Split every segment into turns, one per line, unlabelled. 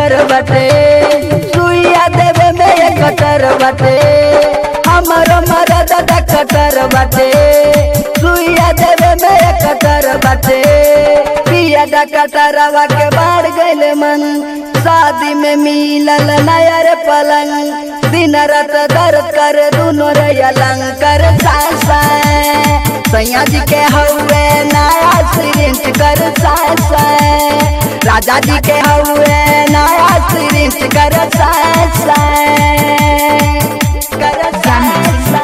Cutter बटे सुइया देवे में एक कटर बटे हमरो मरद कटर बटे सुइया देवे में एक कटर बटे पिया कटरवा के बाढ़ गइल मन शादी में मिलल नयर पलंग दिन रात दर्द कर दुनो रे अलंकर सासा सैया जी के हौवे नया सिरिंच कर सासा राजा जी के हौवे नया सिरिंच कर सासा कर सासा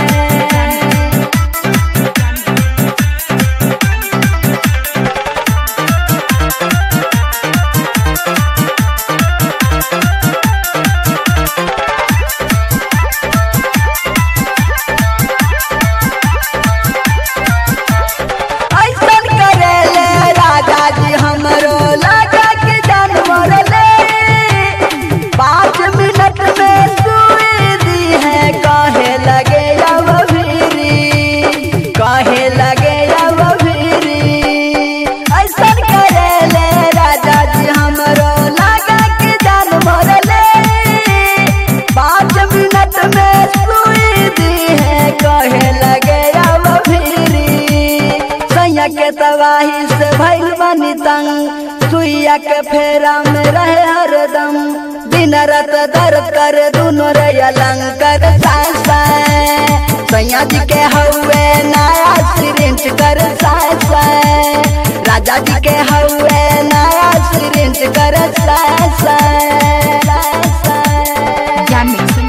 ऐसन करेले राजा जी हमरो लगा के जानवर ले पाँच मिनट में सुई दी है कहे लगे अब भीरी कहे लगे अब भीरी ऐसन करेले राजा जी हमरो लगा के जानवर ले पाँच मिनट में सुई दी है कहे लगे अब भीरी सैया के तबाही से भइल बनी तंग सुइया के फेरा में रहे हरदम दिन रात दर्द कर दुनो रे अलंकर सासा सैया जी के हौवे नया सिरिंच कर सासा राजा जी के हौवे नया सिरिंच कर सासा
Jan Mixing.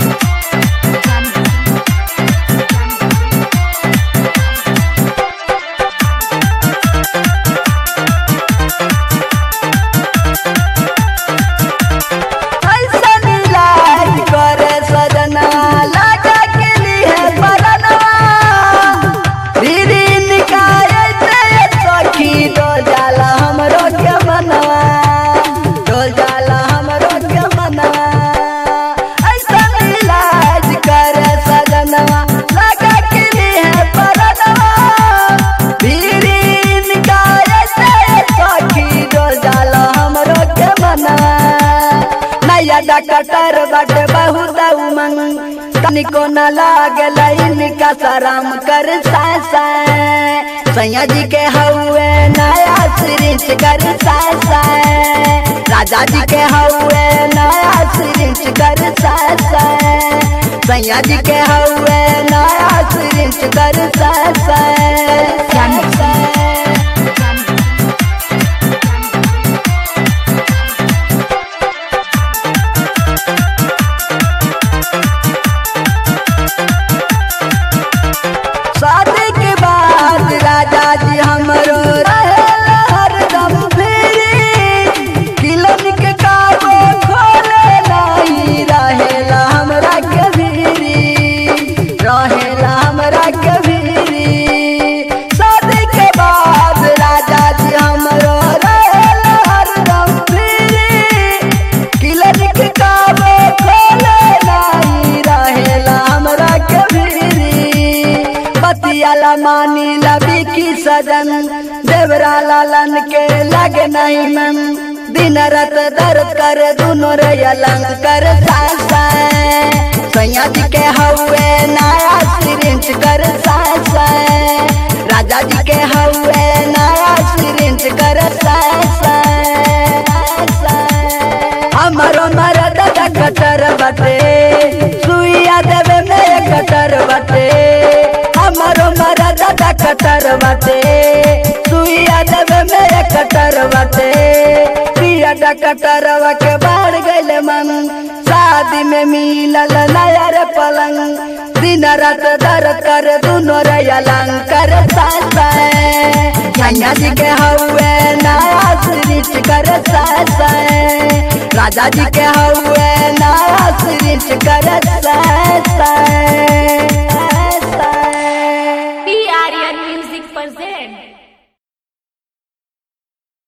ऐसन इलाज करे सजना लगा के लिए परनवा दीदी निकाय से सखी डोल जाला हमरो के मनवा डोल जाला हमरो के मनवा ऐसन इलाज करे सजनवा लगा के लिए परनवा दीदी निकाय से सखी डोल जाला हमरो के मनवा नया डकटर बट बहुत उमंग तनिको न लागल इनका शरम कर सासा सैया जी के हौवे नया सिरिंच कर सासा राजा जी के हौवे नया सिरिंच कर सासा सैया जी के हौवे नया सिरिंच कर सासा
Jan Mixing.
शादी के बाद राजा जी हमरो रहेला हरदम फ्री क्लिनिक काबो खोले नहीं रहेला हमरा के भीरी रहेला हमरा के भीरी शादी के बाद राजा जी हमरो रहेला हरदम फ्री क्लिनिक काबो खोले नहीं रहेला हमरा के भीरी बतियाला मानी लबी की सजन देवरा लालन के लगे नहीं मन दिन रात दर्द कर दुनो रे अलंग कर सासा सैया जी के हौवे नया सिरिंच कर सासा राजा जी के हौवे नया सिरिंच कर सासा हमरो मरद कटर बटे सुइया देवे में कटर बटे हमरो मरद कटर बटे सुइया देवे में कटर बटे पिया कटरवा के बाढ़ गइल मन शादी में मिलल नया रे पलंग दिन रात दर्द कर दुनो रे अलंकर सासा झंझा जी के हौवे नया सिरिच कर सासा राजा जी के हौवे नया सिरिच कर सासा